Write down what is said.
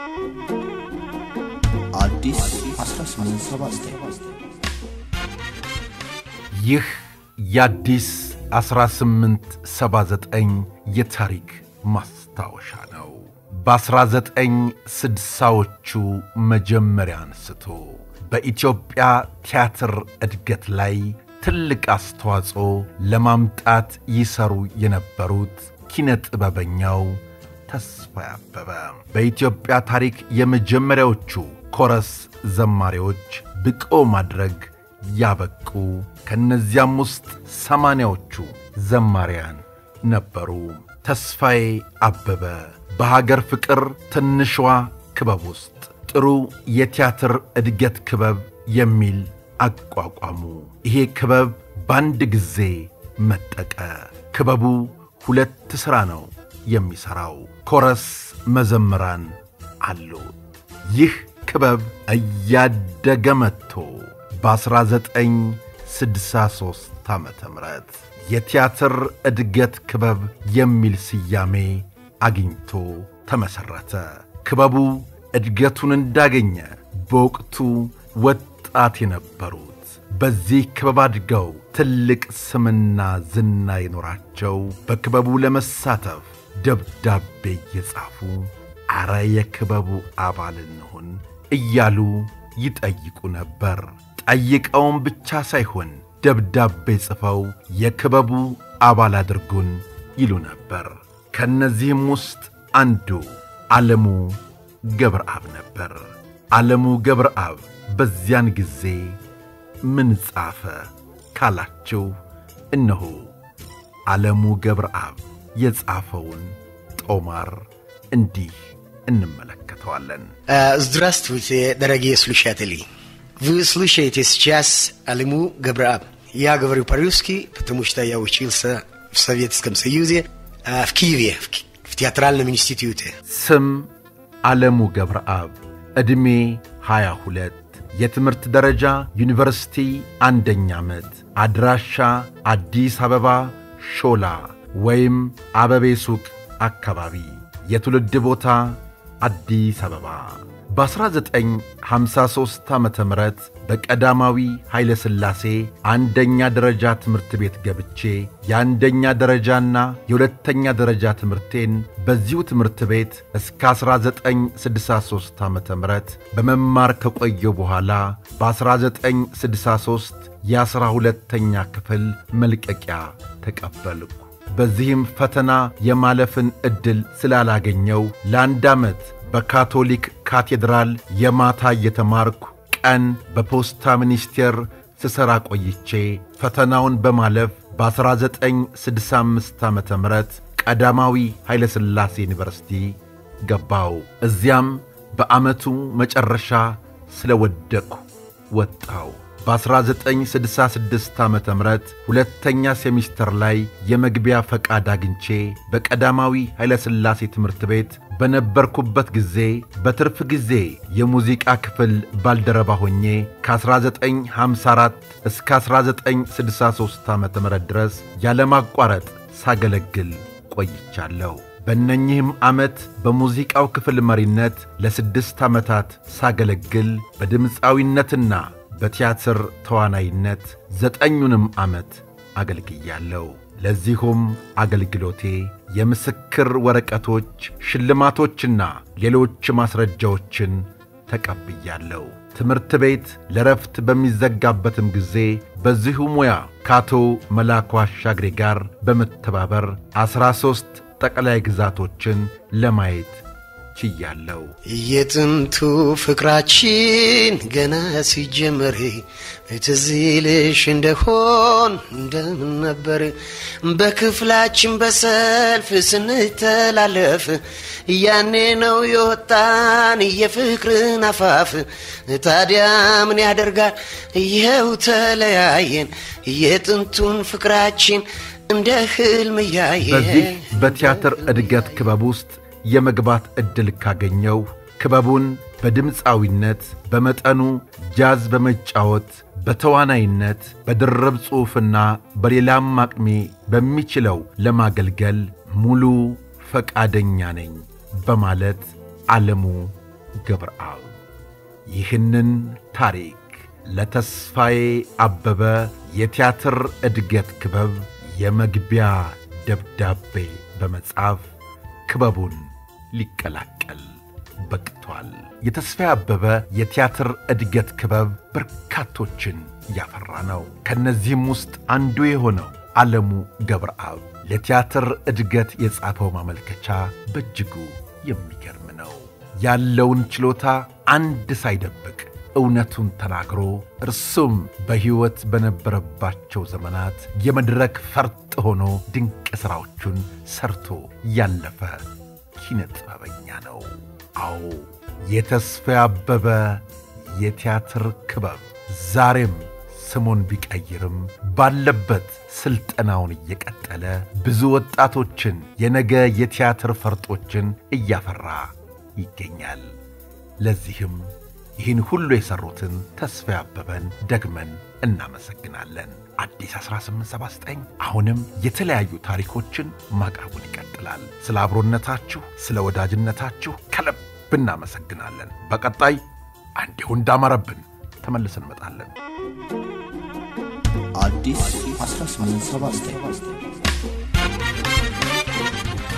አዲስ 1879 ይህ የአዲስ 1879 የታሪክ ማስታወሻ ነው። በ1960ዎቹ መጀመሪያ አንስቶ በኢትዮጵያ ቲያትር እድገት ላይ ትልቅ አስተዋጽኦ ለማምጣት ይሰሩ የነበሩት ኪነ ጥበበኛው ተስፋዬ አበበ በኢትዮጵያ ታሪክ የመጀመሪያዎቹ ኮረስ ዘማሪዎች ብቆ ማድረግ ያበቁ ከእነዚያም ውስጥ ሰማንያዎቹ ዘማሪያን ነበሩ። ተስፋዬ አበበ በሀገር ፍቅር ትንሿ ክበብ ውስጥ ጥሩ የቲያትር እድገት ክበብ የሚል አቋቋሙ። ይሄ ክበብ በአንድ ጊዜ መጠቀ። ክበቡ ሁለት ሥራ ነው የሚሠራው። ኮረስ መዘምራን አሉት። ይህ ክበብ እያደገ መጥቶ በ1963 ዓ ም የቲያትር እድገት ክበብ የሚል ስያሜ አግኝቶ ተመሠረተ። ክበቡ እድገቱን እንዳገኘ በወቅቱ ወጣት የነበሩት በዚህ ክበብ አድገው ትልቅ ስምና ዝና ይኖራቸው በክበቡ ለመሳተፍ ደብዳቤ እየጻፉ አረ የክበቡ አባል እንሁን እያሉ ይጠይቁ ነበር። ጠይቀውም ብቻ ሳይሆን ደብዳቤ ጽፈው የክበቡ አባል አድርጉን ይሉ ነበር። ከእነዚህም ውስጥ አንዱ ዓለሙ ገብረአብ ነበር። ዓለሙ ገብረአብ በዚያን ጊዜ ምን ጻፈ ካላችሁ፣ እነሆ ዓለሙ ገብረአብ የጻፈውን ጦማር እንዲህ እንመለከተዋለን። Здравствуйте, дорогие слушатели. Вы слушаете сейчас Алиму Габрааб. Я говорю по-русски, потому что я учился в Советском Союзе, а, в Киеве, в, Ки- в театральном институте. ስም ዓለሙ ገብረአብ፣ ዕድሜ 22፣ የትምህርት ደረጃ ዩኒቨርሲቲ አንደኛ ዓመት፣ አድራሻ አዲስ አበባ ሾላ ወይም አበቤ ሱቅ አካባቢ፣ የትውልድ ቦታ አዲስ አበባ። በ1953 ዓ ም በቀዳማዊ ኃይለ ሥላሴ አንደኛ ደረጃ ትምህርት ቤት ገብቼ የአንደኛ ደረጃና የሁለተኛ ደረጃ ትምህርቴን በዚሁ ትምህርት ቤት እስከ 1963 ዓ ም በመማር ከቆየው በኋላ በ1963 የዐሥራ ሁለተኛ ክፍል መልቀቂያ ተቀበልኩ። በዚህም ፈተና የማለፍን ዕድል ስላላገኘው ለአንድ ዓመት በካቶሊክ ካቴድራል የማታ እየተማርኩ ቀን በፖስታ ሚኒስቴር ስሠራ ቆይቼ ፈተናውን በማለፍ በ1965 ዓ ም ቀዳማዊ ኃይለ ሥላሴ ዩኒቨርሲቲ ገባው። እዚያም በዓመቱ መጨረሻ ስለወደቅሁ ወጣው። በ1966 ዓ ም ሁለተኛ ሴሚስተር ላይ የመግቢያ ፈቃድ አግኝቼ በቀዳማዊ ኃይለሥላሴ ትምህርት ቤት በነበርኩበት ጊዜ በትርፍ ጊዜ የሙዚቃ ክፍል ባልደረባ ሆኜ ከ1954 እስከ 1963 ዓ ም ድረስ ያለማቋረጥ ሳገለግል ቆይቻለሁ። በእነኚህም ዓመት በሙዚቃው ክፍል መሪነት ለስድስት ዓመታት ሳገለግል በድምፃዊነትና በቲያትር ተዋናይነት ዘጠኙንም ዓመት አገልግያለሁ። ለዚሁም አገልግሎቴ የምስክር ወረቀቶች፣ ሽልማቶችና ሌሎች ማስረጃዎችን ተቀብያለሁ። ትምህርት ቤት ለረፍት በሚዘጋበትም ጊዜ በዚሁ ሙያ ከአቶ መላኩ አሻግሬ ጋር በመተባበር ዐሥራ ሦስት ጠቅላይ ግዛቶችን ለማየት ችያለሁ። የጥንቱ ፍቅራችን ገና ሲጀመር ትዝ ይልሽ እንደሆን እንደምን ነበር በክፍላችን በሰልፍ ስንተላለፍ ያኔ ነው የወጣን የፍቅርን አፋፍ ታዲያ ምን ያደርጋል ይኸው ተለያየን የጥንቱን ፍቅራችን እንደ ህልም እያየን በዚህ በቲያትር እድገት ክበብ ውስጥ የመግባት ዕድል ካገኘው ክበቡን በድምፃዊነት በመጠኑ ጃዝ በመጫወት በተዋናይነት በድርብ ጽሑፍና በሌላም አቅሜ በሚችለው ለማገልገል ሙሉ ፈቃደኛ ነኝ በማለት ዓለሙ ገብረአብ ይህንን ታሪክ ለተስፋዬ አበበ የቲያትር እድገት ክበብ የመግቢያ ደብዳቤ በመጻፍ ክበቡን ሊቀላቀል በቅቷል። የተስፋዬ አበበ የቲያትር እድገት ክበብ በርካቶችን ያፈራ ነው። ከእነዚህም ውስጥ አንዱ የሆነው ዓለሙ ገብረአብ ለቲያትር እድገት የጻፈው ማመልከቻ በእጅጉ የሚገርም ነው። ያለውን ችሎታ አንድ ሳይደብቅ እውነቱን ተናግሮ እርሱም በሕይወት በነበረባቸው ዘመናት የመድረክ ፈርጥ ሆኖ ድንቅ ሥራዎቹን ሰርቶ ያለፈ ኪነ ጥበበኛ ነው። አዎ የተስፋዬ አበበ የቲያትር ክበብ ዛሬም ስሙን ቢቀይርም ባለበት ሥልጠናውን እየቀጠለ ብዙ ወጣቶችን የነገ የቲያትር ፈርጦችን እያፈራ ይገኛል። ለዚህም ይህን ሁሉ የሠሩትን ተስፋዬ አበበን ደግመን እናመሰግናለን። አዲስ 1879 አሁንም የተለያዩ ታሪኮችን ማቅረቡን ይቀጥላል። ስለ አብሮነታችሁ፣ ስለ ወዳጅነታችሁ ከልብ እናመሰግናለን። በቀጣይ እንዲሁ እንዳማረብን ተመልሰን እንመጣለን። አዲስ 1879